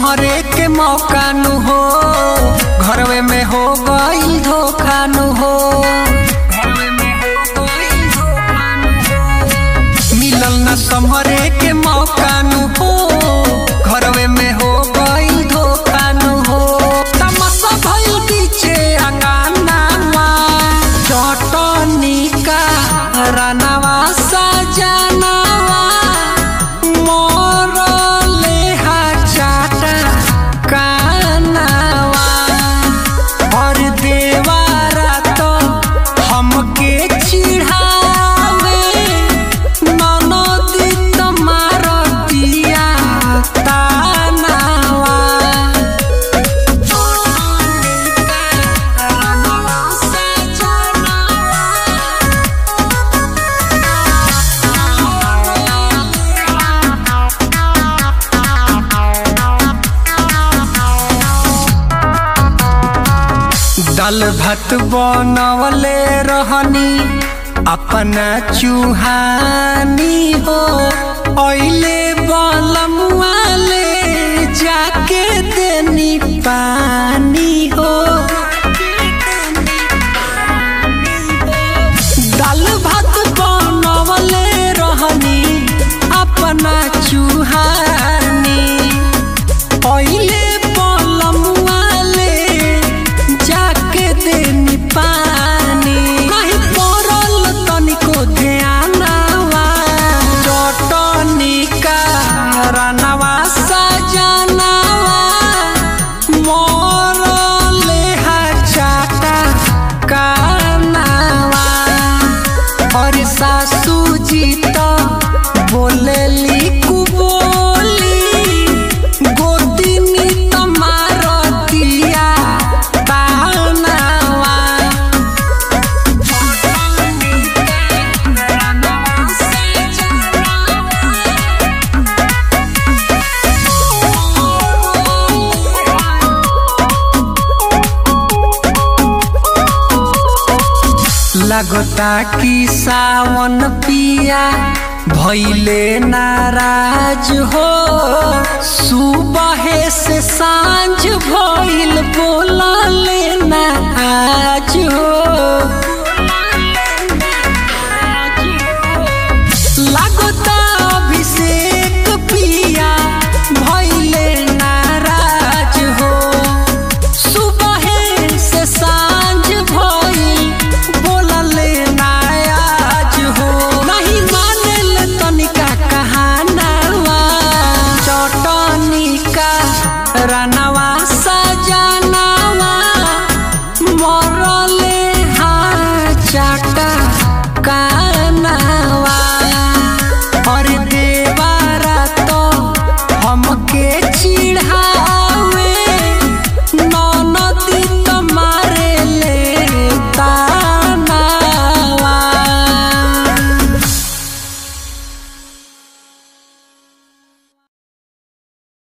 संहरे के मौका नु हो घरवे में हो गई धोखा नु हो मिलल न संहरे के मौका नु हो घरवे में हो गई धोखा नु हो तमसा भइल पीछे अंगानावा चटनी का रनवा सजनवा मोरले हा चाटा कानवा और देवारा तो हमके चिढ़ावे ननदी तुम्हार दिया तानावा दाल भात बनवले रहनी अपना चूहानी हो ओइले बलमुआले जाके देनी पानी हो दाल भात बनवले रहनी अपना चूहानी ओइले बलमुआले जाके देनी पानी कहीं पड़ल तनिको ध्यानवा चटनी का रनवा सजनवा मोरले हा चाटा कानवा और सासू जी तो बोलेली कुबोली गोदिनी तमार दिया तानवा लगता कि सावन पिया भैले नाराज हो सुबह से सांझ भइल बोला लेना आज हो